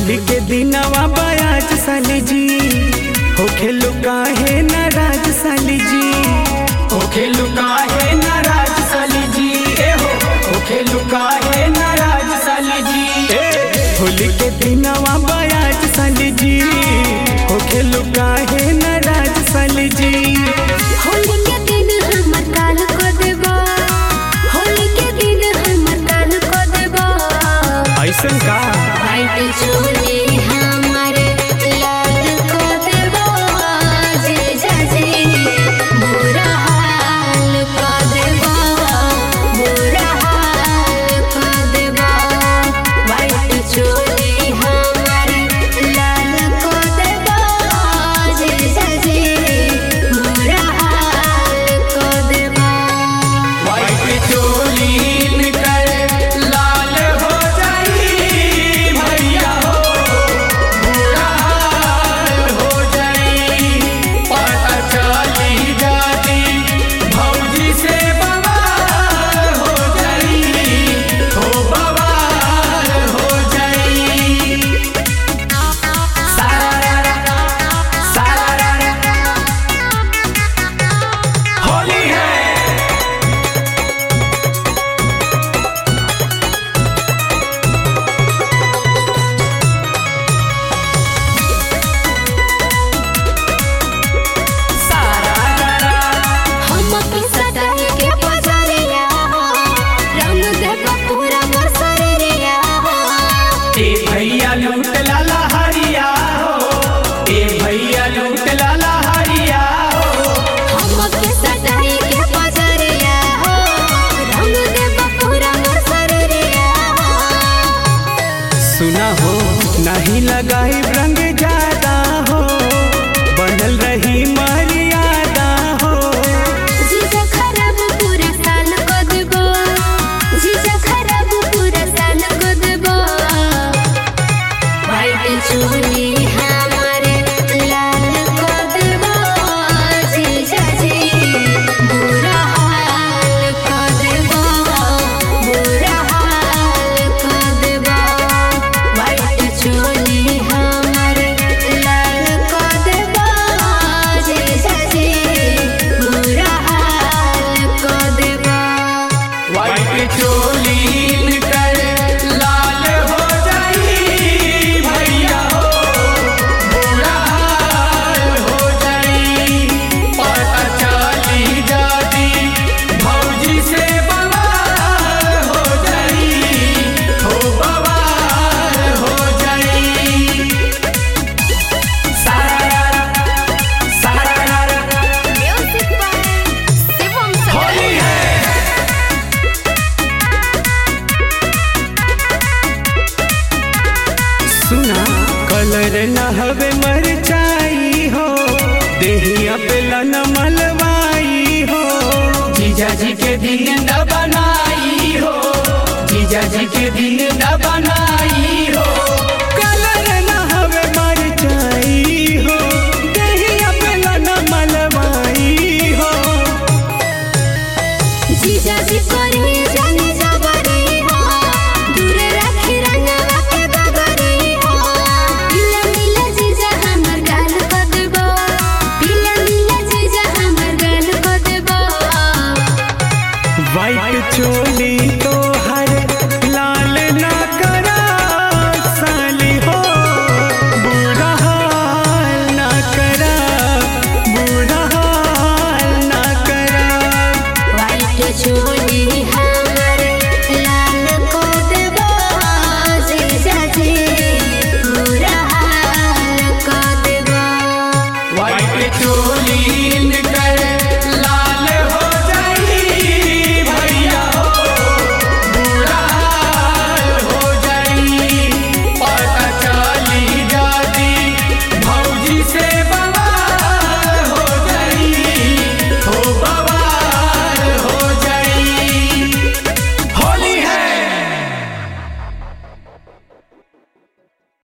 होली के दिनवा बयाज साली जी हो खेलू काहे नाराज साली जी हो खेलू काहे नाराज साली जी ए हो हो खेलू काहे नाराज साली जी ए होली के दिनवा बयाज साली जी हो खेलू काहे नाराज साली जी होली के दिन हमर काल को देबा होली के दिन हमर काल को देबा ऐसन का वाइट चोली हमर लाल को देबा जे जाजे बुरा हाल को देबा बुरा हाल को देबा वाइट चोली हमर लाल को देबा जे जाजे बुरा हाल को देबा वाइट चोली निकल लाल हो जाई भैया हो बुरा हाल हो जाई पता चली जाती भौजी से बवाल हो जाई हो बवाल हो जाई सारा सारा होली है हम के सटाई के पजरिया रंग देबा पूरा मसरिया ए भैया लूट लाला हरिया हो ए भैया लूट लाला हरिया हो हम के सटाई के पजरिया रंग देबा पूरा मसरिया सुना हो नहीं लगाई रंग ज्यादा हो बनल रही मर्यादा हो जीजा खराब पूरा साल को देबो जीजा खराब पूरा साल को देबो वाइट चूड़ी हमारे लाल को देबो जीजा जी बुरा हाल को देबो बुरा हाल को देबो वाइट चूड़ी हमारे लाल को देबो जीजा जी बुरा हाल को देबो वाइट चोली निकल लाल हो जाई भैया हो बुरा हाल हो जाई पता चली जाती भौजी से बवाल हो जाई हो बवाल हो जाई सारा सारा म्यूजिक बाय शिवम होली है सुना कलर न हवे मरचाई हो देहिया पे लन मलवाई हो जीजा जी के दिन न बनाई हो जीजा जी के दिन न बनाई हो कलर न हवे मरचाई हो देहिया पे लन मलवाई हो जीजा जी करे जाने जबरी हो दूर रखी रंगवा के गगरी हो पीला नीला जीजा हमर गाल को देबो पीला नीला जीजा हमर गाल को देबो वाइट चोली तो हर लाल ना करा साली हो बुरा हाल ना करा बुरा हाल ना करा वाइट चूड़ी